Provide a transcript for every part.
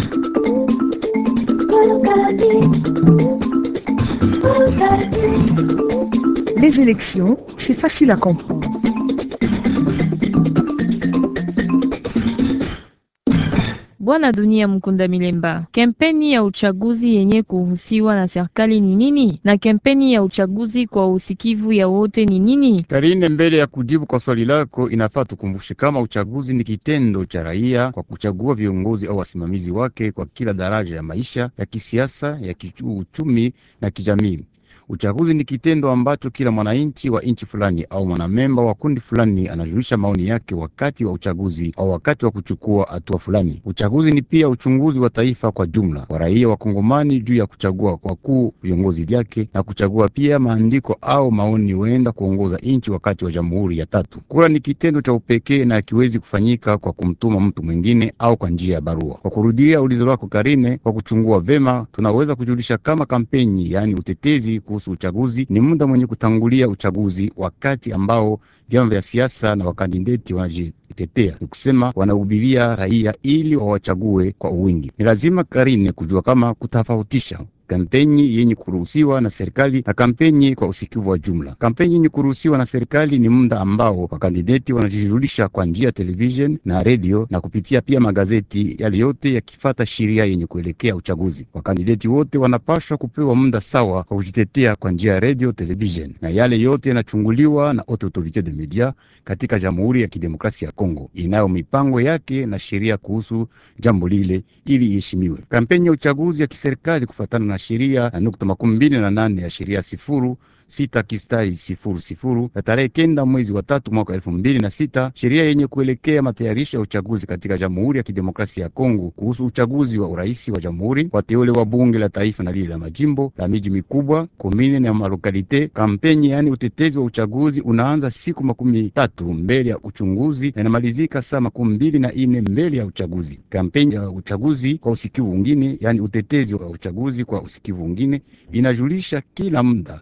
Les élections, c'est facile à comprendre. Bwana Dunia Mkunda Milemba, kampeni ya uchaguzi yenye kuhusiwa na serikali ni nini, na kampeni ya uchaguzi kwa usikivu ya wote ni nini? Karine, mbele ya kujibu kwa swali lako, inafaa tukumbushe kama uchaguzi ni kitendo cha raia kwa kuchagua viongozi au wasimamizi wake kwa kila daraja ya maisha ya kisiasa, ya kiuchumi na kijamii. Uchaguzi ni kitendo ambacho kila mwananchi wa nchi fulani au mwanamemba wa kundi fulani anajulisha maoni yake wakati wa uchaguzi au wakati wa kuchukua hatua fulani. Uchaguzi ni pia uchunguzi wa taifa kwa jumla wa raia wa Kongomani juu ya kuchagua kwa kuu viongozi vyake na kuchagua pia maandiko au maoni huenda kuongoza nchi wakati wa jamhuri ya tatu. Kura ni kitendo cha upekee na hakiwezi kufanyika kwa kumtuma mtu mwingine au kwa njia ya barua. Kwa kurudia ulizo lako Karine, kwa kuchungua vema, tunaweza kujulisha kama kampeni, yaani utetezi kuhusu uchaguzi ni muda mwenye kutangulia uchaguzi, wakati ambao vyama vya siasa na wakandideti wanajitetea, ni kusema wanahubiria raia ili wawachague kwa uwingi. Ni lazima Karine kujua kama kutofautisha kampeni yenye kuruhusiwa na serikali na kampeni kwa usikivu wa jumla. Kampeni yenye kuruhusiwa na serikali ni muda ambao wakandideti wanajijulisha kwa njia ya television na redio na kupitia pia magazeti, yale yote yakifata sheria yenye kuelekea uchaguzi. Wakandideti wote wanapashwa kupewa muda sawa kwa kujitetea kwa njia ya redio, television, na yale yote yanachunguliwa na Haute Autorite de Media katika Jamhuri ya Kidemokrasia ya Kongo, inayo mipango yake na sheria kuhusu jambo lile ili iheshimiwe. Kampeni ya uchaguzi ya kiserikali kufatana na sheria na nukta makumi mbili na nane ya sheria sifuru sita kistari sifuru sifuru ya tarehe kenda mwezi wa tatu mwaka elfu mbili na sita sheria yenye kuelekea matayarisho ya uchaguzi katika Jamhuri ya Kidemokrasia ya Kongo kuhusu uchaguzi wa urais wa jamhuri, wateule wa bunge la taifa na lile la majimbo la miji mikubwa, komine na malokalite. Kampeni yaani utetezi wa uchaguzi unaanza siku makumi tatu mbele ya uchunguzi na inamalizika saa makumi mbili na ine mbele ya uchaguzi. Kampeni ya uchaguzi kwa usikivu ungine, yaani utetezi wa uchaguzi kwa usikivu ungine inajulisha kila muda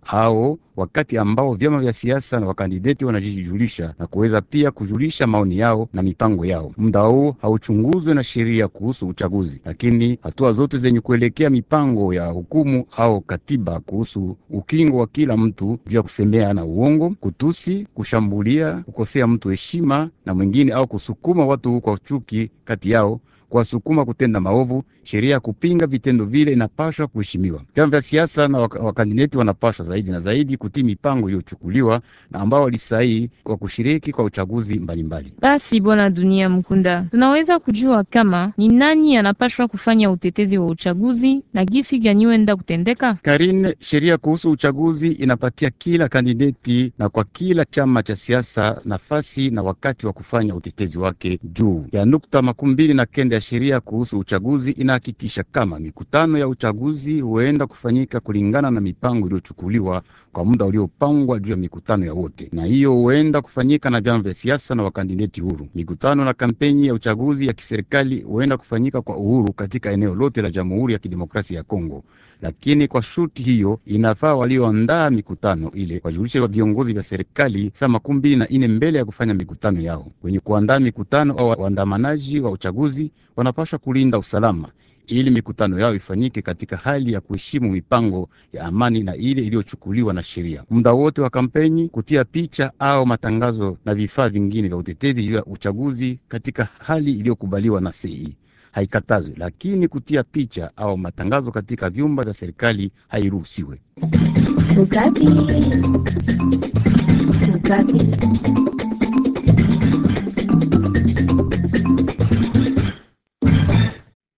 ao wakati ambao vyama vya siasa na wakandideti wanajijulisha na kuweza pia kujulisha maoni yao na mipango yao. Muda huo hauchunguzwe na sheria kuhusu uchaguzi, lakini hatua zote zenye kuelekea mipango ya hukumu au katiba kuhusu ukingo wa kila mtu juu ya kusemea na uongo, kutusi, kushambulia, kukosea mtu heshima na mwingine au kusukuma watu kwa chuki kati yao kuwasukuma kutenda maovu. Sheria ya kupinga vitendo vile inapashwa kuheshimiwa. Vyama vya siasa na wakandideti wanapashwa zaidi na zaidi kutii mipango iliyochukuliwa na ambao walisaini kwa kushiriki kwa uchaguzi mbalimbali. Basi Bwana Dunia Mkunda, tunaweza kujua kama ni nani anapashwa kufanya utetezi wa uchaguzi na gisi gani wenda kutendeka? Karine, sheria kuhusu uchaguzi inapatia kila kandideti na kwa kila chama cha siasa nafasi na wakati wa kufanya utetezi wake. Juu ya nukta makumi mbili na kenda ya sheria kuhusu uchaguzi inahakikisha kama mikutano ya uchaguzi huenda kufanyika kulingana na mipango iliyochukuliwa kwa muda uliopangwa juu ya mikutano ya wote, na hiyo huenda kufanyika na vyama vya siasa na wakandideti huru. Mikutano na kampeni ya uchaguzi ya kiserikali huenda kufanyika kwa uhuru katika eneo lote la Jamhuri ya Kidemokrasia ya Kongo, lakini kwa shuti hiyo inafaa walioandaa mikutano ile wajulishe wa viongozi vya serikali saa makumi mbili na ine mbele ya kufanya mikutano yao. Wenye kuandaa mikutano au waandamanaji wa uchaguzi wanapaswa kulinda usalama ili mikutano yao ifanyike katika hali ya kuheshimu mipango ya amani na ile iliyochukuliwa na sheria. Muda wote wa kampeni, kutia picha au matangazo na vifaa vingine vya utetezi juu ya uchaguzi katika hali iliyokubaliwa na sei haikatazwi, lakini kutia picha au matangazo katika vyumba vya serikali hairuhusiwe. Ukati. Ukati.